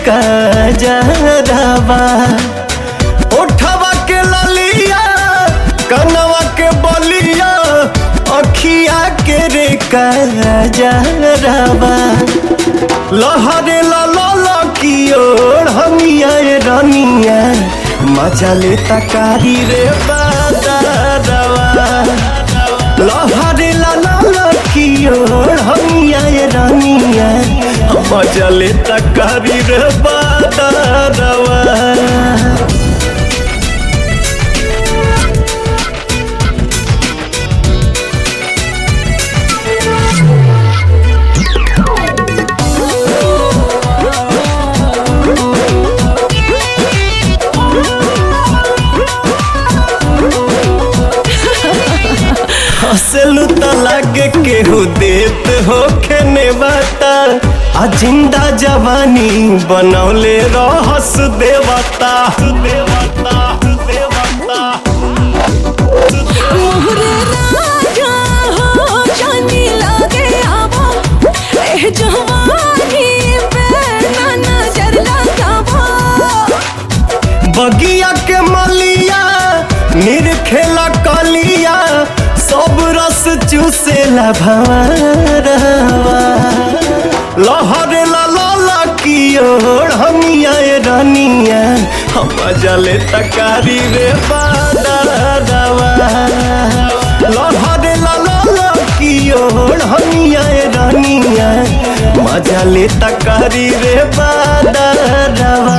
कजरवा ओठवा के ललिया कनवा के बलिया अखिया के रे कजरवा लहरे लल की ओर हमिया रनिया मजा ले तकारी रे बादरवा लहरे लल की ओर हमिया रनिया मजा ले तकारी रे बादरवा हंसलू त लागे केहू देत हो खेने बाता आ जिंदा जवानी बनौले रहस देवता देवता देवता मोहरे राजा हो जानी लागे आवा ए जवानी पे ना नजर लगावा बगिया के मलिया निरखेला कलिया सब रस चूसेला भवरवा लहरे ला की ओर हमिया रनिया हम जले तकारी रे बादरवा लहरे ला की ओर हमिया रनिया मजा ले तकारी रे बादरवा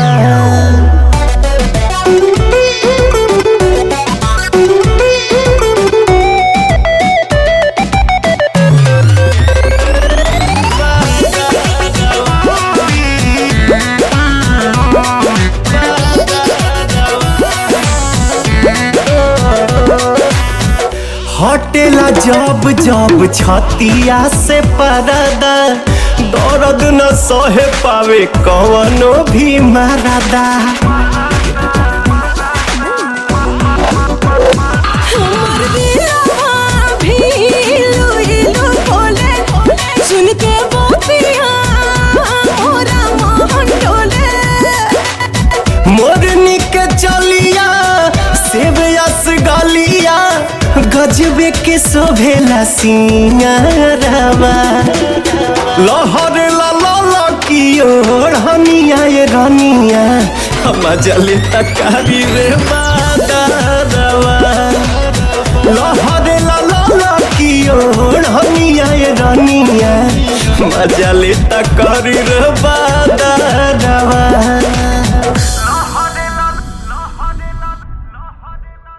हटेला जब जब छतिया से परदा दर्द न सहे पावे कवनो भी मरदा हमर दिलवा भी इलू इलू बोले सुन के गोपिया मोरा मोहन डोले मोरनी के चलिया सेब यस गलिया गजबे के शोभेला सिंगारवा लहर लल की ओर हनिया ये रनिया हम जले तकारी रे बादरवा लहर लल की ओर हनिया ये रनिया मजा ले तकारी रे बा